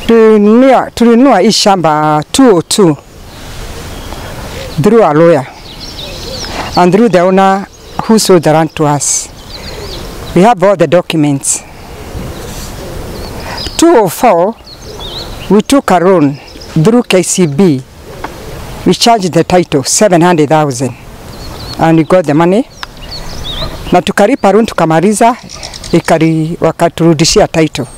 Tulinunua, tulinunua hii shamba 202 through a lawyer and through the owner who sold the land to us. We have all the documents. 204, we took a loan through KCB. We charged the title 700,000 and we got the money. Na tukalipa loan tukamaliza, ikari wakaturudishia title.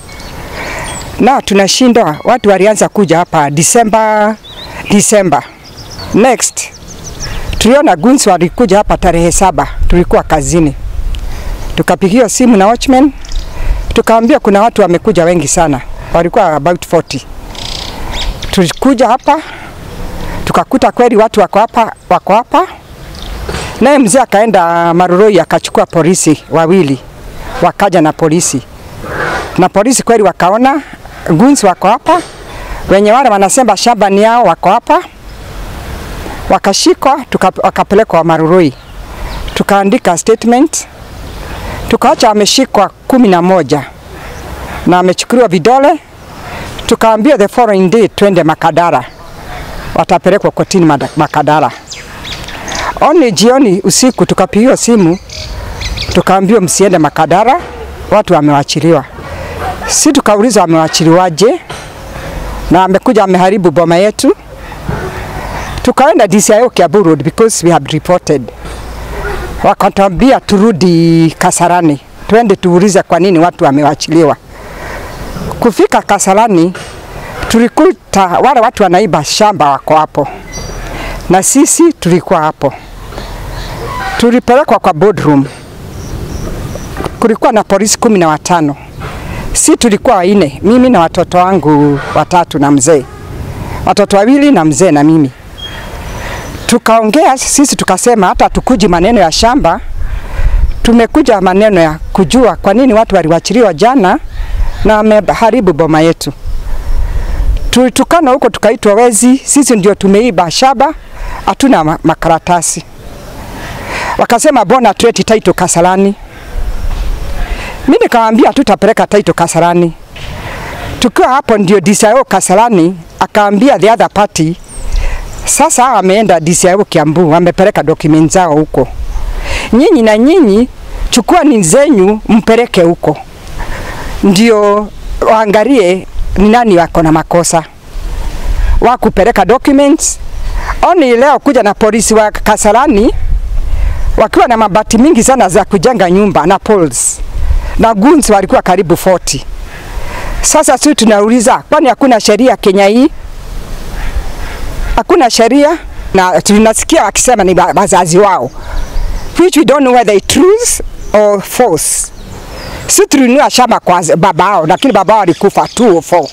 Na tunashindwa, watu walianza kuja hapa December, December. Next, tuliona guns walikuja hapa tarehe saba, tulikuwa kazini, tukapigiwa simu na watchman, tukaambia kuna watu wamekuja wengi sana, walikuwa about 40. Tulikuja hapa tukakuta kweli watu wako hapa, wako hapa. Naye mzee akaenda Maroroi akachukua polisi wawili, wakaja na polisi na polisi kweli wakaona guns wako hapa, wenye wale wanasema shamba ni yao wako hapa wakashikwa tuka, wakapelekwa Marurui, tukaandika statement, tukaacha ameshikwa kumi na moja na amechukuliwa vidole, tukaambia the following day twende Makadara, watapelekwa kotini Mada- Makadara. Oni jioni usiku tukapigiwa simu, tukaambiwa msiende Makadara, watu wamewachiliwa. Si tukauliza wamewachiliwaje, na amekuja ameharibu boma yetu tukaenda DCIO Kiambu Road because we had reported. Wakatuambia turudi Kasarani, twende tuulize kwa nini watu wamewachiliwa. Kufika Kasarani tulikuta wale watu wanaiba shamba wako hapo, na sisi tulikuwa hapo. Tulipelekwa kwa boardroom, kulikuwa na polisi kumi na watano, si tulikuwa waine, mimi na watoto wangu watatu na mzee, watoto wawili na mzee na mimi tukaongea sisi tukasema hata tukuji maneno ya shamba, tumekuja maneno ya kujua kwa nini watu waliwachiliwa jana na wameharibu boma yetu. Tulitukana huko tukaitwa wezi, sisi ndio tumeiba shamba, hatuna ma- makaratasi. Wakasema bona tuleti title Kasarani. Mimi nikamwambia tutapeleka title Kasarani. Tukiwa hapo ndio DCIO Kasarani akaambia the other party sasa hawa wameenda DCIO Kiambu, wamepeleka document zao huko. Nyinyi na nyinyi chukua ni zenyu mpeleke huko, ndio waangalie ni nani wako na makosa wa kupeleka documents. Oni leo kuja na polisi wa Kasarani wakiwa na mabati mingi sana za kujenga nyumba na poles na guns walikuwa karibu 40. Sasa sisi tunauliza, kwani hakuna sheria Kenya hii? hakuna sheria na tunasikia wakisema ni wa- wazazi wao which we don't know whether it truth or false. Si tulinunua shamba kwa z- baba yao, lakini baba yao alikufa 204.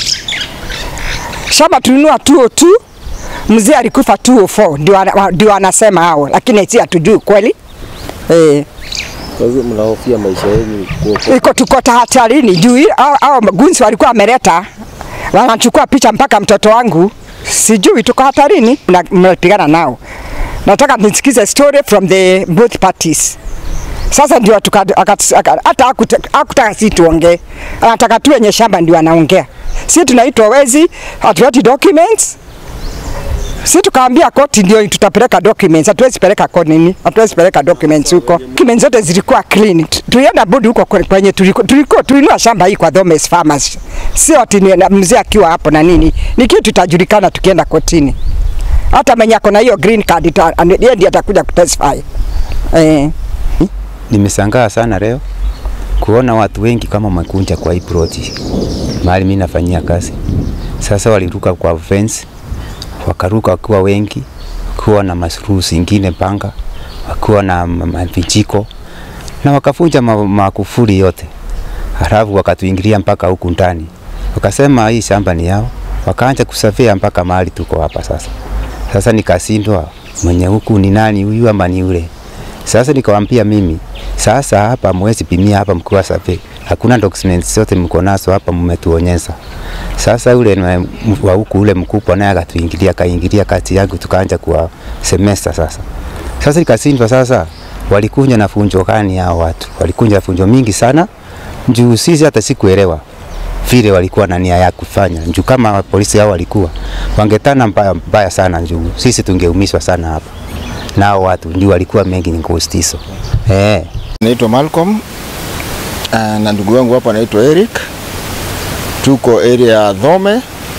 Shamba tulinunua 202, mzee alikufa 204, ndio ana- ndio anasema hao, lakini si hatujui kweli eh. Kwa hivyo mnahofia maisha yenu kuokoka. iko tuko hatarini juu hii- hao hao gunzi walikuwa wameleta wanachukua picha mpaka mtoto wangu, sijui tuko hatarini, mna- mnapigana nao. Nataka nisikize story from the both parties. Sasa ndio tuka- akat- aka- hata hakuta- hakutaka si tuongee, anataka tu wenye shamba ndio anaongea. Si tunaitwa wezi, hatuleti documents si tukaambia koti ndio tutapeleka documents, hatuwezi peleka koti nini, hatuwezi peleka documents huko. Documents zote zilikuwa clean. Tu- Tulienda bodi huko kwe- kwenye tulikuwa tulikuwa tulinua shamba hii kwa Thomas Farmers, sio ati ni- na mzee akiwa hapo na nini, ni kitu itajulikana tukienda kotini. Hata mwenye ako na hiyo green card ita- ane- yeye ndiye atakuja kutestify eh. Nimeshangaa sana leo kuona watu wengi kama makunja kwa hii ploti mahali mimi nafanyia kazi. Sasa waliruka kwa fence, wakaruka wakiwa wengi, kuwa na masuruu zingine panga, wakiwa na ma- ma- vijiko na wakafunja ma- makufuri yote, halafu wakatuingilia mpaka huku ndani, wakasema hii shamba ni yao, wakaanza kusafia mpaka mahali tuko hapa sasa. Sasa nikashindwa mwenye huku ni nani huyu ama ni yule. Sasa nikawambia mimi, sasa hapa mwezi pimia hapa mkiwa safi, hakuna documents zote mko nazo hapa, mmetuonyesha. Sasa yule na- wa huku ule mkubwa naye akatuingilia, akaingilia kati yangu, tukaanza kuwa semester sasa. Sasa nikashindwa sasa, walikunja na funjo gani hao watu? Walikunja funjo mingi sana juu sisi hata sikuelewa vile walikuwa na nia ya kufanya. Juu kama polisi hao walikuwa wangetana mbaya, mbaya sana juu sisi tungeumizwa sana hapa. Nao watu ndio walikuwa mengi ni ghost hizo. Eh. Naitwa Malcolm uh, na ndugu wangu hapa anaitwa Eric. Tuko area ya Dhome.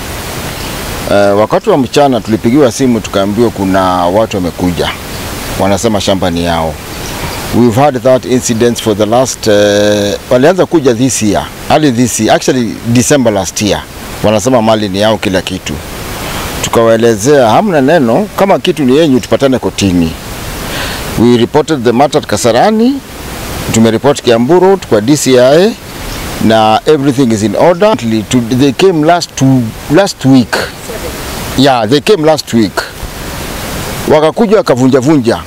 Uh, wakati wa mchana tulipigiwa simu tukaambiwa kuna watu wamekuja, wanasema shamba ni yao. We've had that incident for the last uh, walianza kuja this year, early this year, actually December last year. Wanasema mali ni yao kila kitu. Tukawaelezea hamna neno, kama kitu ni yenyu tupatane kotini. We reported the matter at Kasarani, tumeripoti Kiambu Road kwa DCI na everything is in order. To, they came last, to, last week. Yeah, they came last week. Wakakuja wakavunja vunja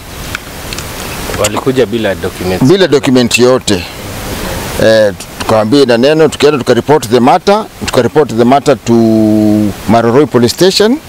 Walikuja bila documents. bila document yote eh, tukawambia na neno, tukaenda tukaripoti the matter, tukaripoti the matter to Maroroi police station,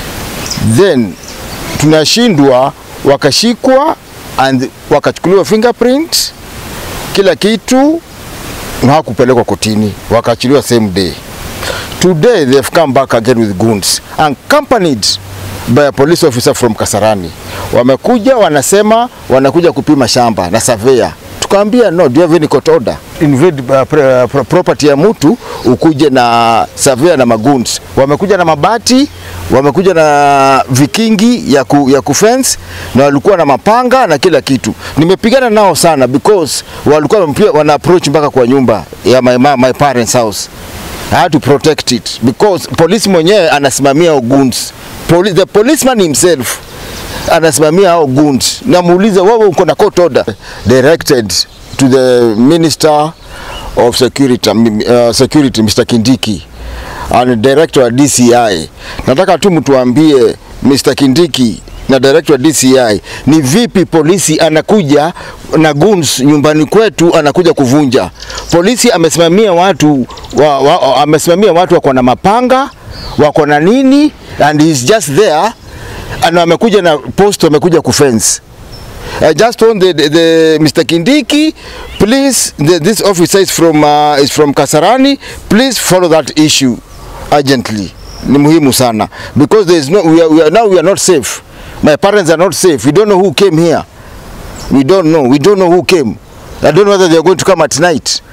then tunashindwa, wakashikwa and wakachukuliwa fingerprint kila kitu na hawakupelekwa kotini, wakaachiliwa same day. Today they have come back again with goons accompanied by a police officer from Kasarani. Wamekuja wanasema wanakuja kupima shamba na surveyor. Tukaambia no, do you have any court order? Invade uh, pre- uh, pro- property ya mtu ukuje na surveyor na maguns. Wamekuja na mabati, wamekuja na vikingi ya, ku, ya kufence na walikuwa na mapanga na kila kitu. Nimepigana nao sana because walikuwa wamepia- wana approach mpaka kwa nyumba ya my, ma- my parents house. I had to protect it because polisi mwenyewe anasimamia hao goons. Poli, the policeman himself anasimamia hao goons. Namuuliza wewe uko na court order directed to the minister of security, uh, security Mr. Kindiki and director wa DCI. Nataka tu mtuambie Mr. Kindiki na director wa DCI ni vipi polisi anakuja na goons nyumbani kwetu anakuja kuvunja. Polisi amesimamia watu wa, wa, amesimamia watu wako na mapanga wako na nini and he's just there and amekuja na post amekuja kufence I just want the, the, the Mr. Kindiki, please, the, this officer is from, uh, is from Kasarani, please follow that issue urgently. Ni muhimu sana because there is no, we are, we are, now we are not safe. My parents are not safe. We don't know who came here. We don't know. We don't know who came. I don't know whether they are going to come at night.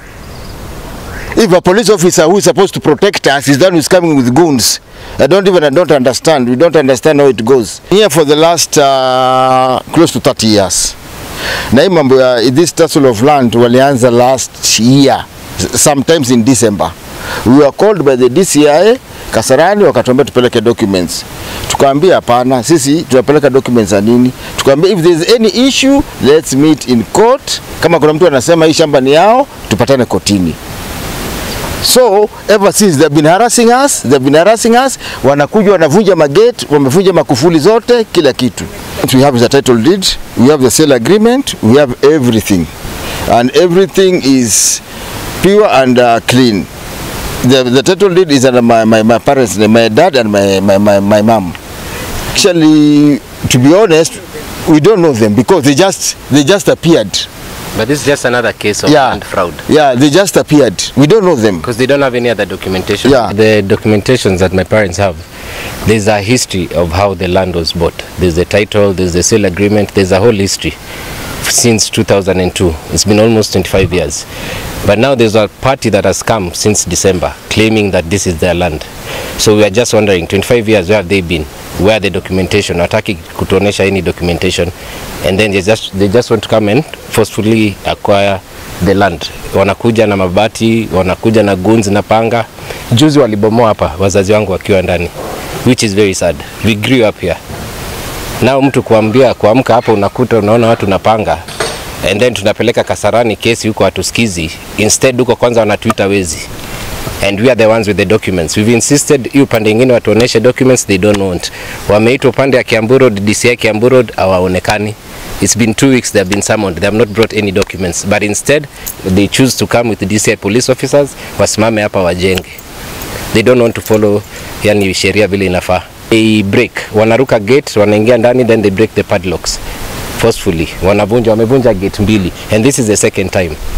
If a police officer who is supposed to protect us is the one who is coming with goons, I don't even I don't understand. We don't understand how it goes. Here for the last uh, close to 30 years. Na hii mambo ya this tussle of land walianza last year sometimes in December. We were called by the DCI Kasarani wakatuambia tupeleke documents. Tukaambia hapana, sisi tunapeleka documents za nini? Tukaambia if there is any issue let's meet in court. Kama kuna mtu anasema hii shamba ni yao, tupatane kotini. So ever since they've been harassing us, they've been harassing us, wanakuja wanavunja magate, wamevunja makufuli zote, kila kitu. We have the title deed, we have the sale agreement, we have everything. And everything is pure and uh, clean. The, the title deed is under my, my, my parents, name, my dad and my, my, my, my mom. Actually, to be honest, we don't know them because they just, they just appeared. But this is just another case of Yeah. land fraud. Yeah, they just appeared. We don't know them. Because they don't have any other documentation. Yeah. The documentations that my parents have, there's a history of how the land was bought. There's the title, there's the sale agreement, there's a whole history since 2002. It's been almost 25 years. But now there's a party that has come since December claiming that this is their land. So we are just wondering, 25 years, where have they been? Where are the documentation? Hataki kutuonesha any documentation. And then they just, they just want to come and forcefully acquire the land. Wanakuja na mabati, wanakuja na guns na panga. Juzi walibomoa hapa wazazi wangu wakiwa ndani, which is very sad. We grew up here. Nao mtu kuambia kuamka hapa unakuta unaona watu na panga and then tunapeleka Kasarani kesi huko hatusikizi. Instead huko kwanza wanatuita wezi and we are the ones with the documents. We've insisted hii upande ingine watuoneshe documents, they don't want. Wameitwa upande ya Kiambu Road, DCI Kiambu Road hawaonekani. It's been two weeks they have been summoned. They have not brought any documents. But instead they choose to come with the DCI police officers wasimame hapa wajenge. They don't want to follow yani sheria vile inafaa. They break, wanaruka gate, wanaingia ndani then they break the padlocks forcefully. Wanavunja, wamevunja gate mbili and this is the second time.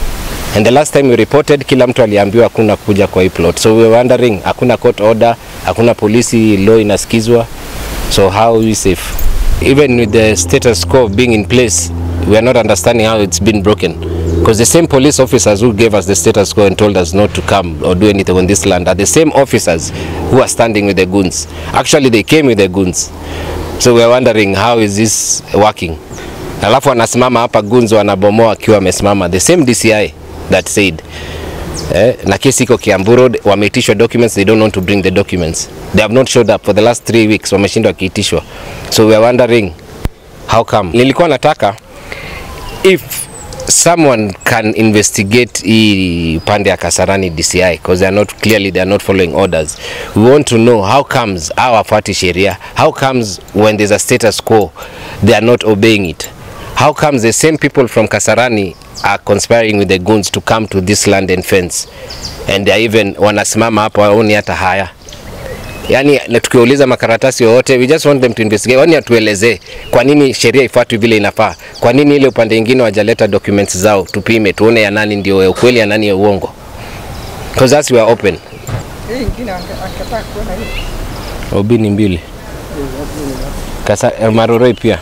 And the last time we reported, kila mtu aliambiwa hakuna kuja kwa hii plot. So we were wondering, hakuna court order, hakuna polisi law inasikizwa. So how are we safe? Even with the status quo being in place, we are not understanding how it's been broken. Because the same police officers who gave us the status quo and told us not to come or do anything on this land are the same officers who are standing with the goons. Actually, they came with the goons. So we are wondering how is this working? Alafu wanasimama hapa goons wanabomoa wakiwa wamesimama. The same DCI that said eh, na kesi iko Kiambu Road, wameitishwa documents, they don't want to bring the documents. They have not showed up for the last three weeks, wameshindwa wakiitishwa. So we are wondering how come. Nilikuwa nataka if someone can investigate hii pande ya Kasarani DCI because they are not clearly they are not following orders. We want to know how comes hawafuati sheria. How comes when there's a status quo they are not obeying it. How comes the same people from Kasarani are conspiring with the goons to come to this land and fence and they are even wanasimama hapo waoni hata haya yani na tukiuliza makaratasi yoyote we just want them to investigate yani atuelezee kwa nini sheria ifuatwe vile inafaa kwa nini ile upande mwingine wajaleta documents zao tupime tuone ya nani ndio ya ukweli ya nani ya uongo because us we are open obi ni mbili Kasa, eh, maroroi pia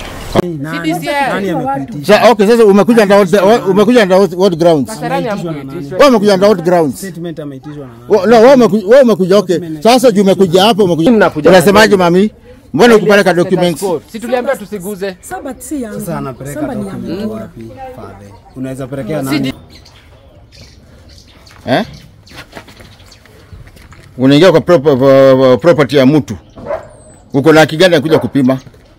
Sa, okay, sasa umekuja under what, umekuja under what, what grounds? Wewe umekuja under what grounds? Statement ameitishwa na nani? Wa- No, wewe umekuja, wewe umekuja okay. Sasa juu umekuja hapo umekuja. Mnakuja- Unasemaje mami? Mbona ukupeleka documents? si tuliambia tusiguze Saba si yangu. Sasa anapeleka Saba ni document yangu. wapi? Father. Unaweza pelekea nani? Eh? Unaingia kwa prop- kwa property ya mtu. Uko na haki gani ya kuja kupima?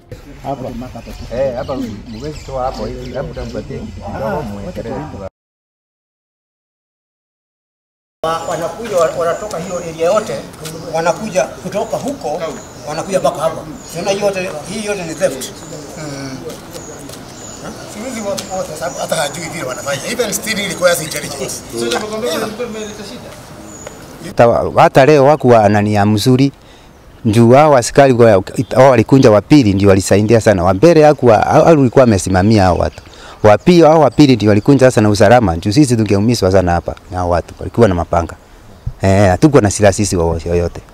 wanakuja wanatoka hiyo area yote, wanakuja kutoka huko wanakuja mpaka hapa. Siona hii yote hii yote ni theft. Siwezi watu wote sababu hata hajui vile wanafanya. Even still requires intelligence. hata, hata leo wakuwa na nia mzuri juu hao askari wa- hao walikunja wa pili ndio walisaidia sana. Wa mbele hakuwa hao alikuwa amesimamia hao watu. Wa pili hao wa pili ndio walikunja sasa na usalama. Juu sisi tungeumizwa sana hapa na hao watu walikuwa na mapanga. Eh, hatukuwa na silaha sisi wowote yoyote.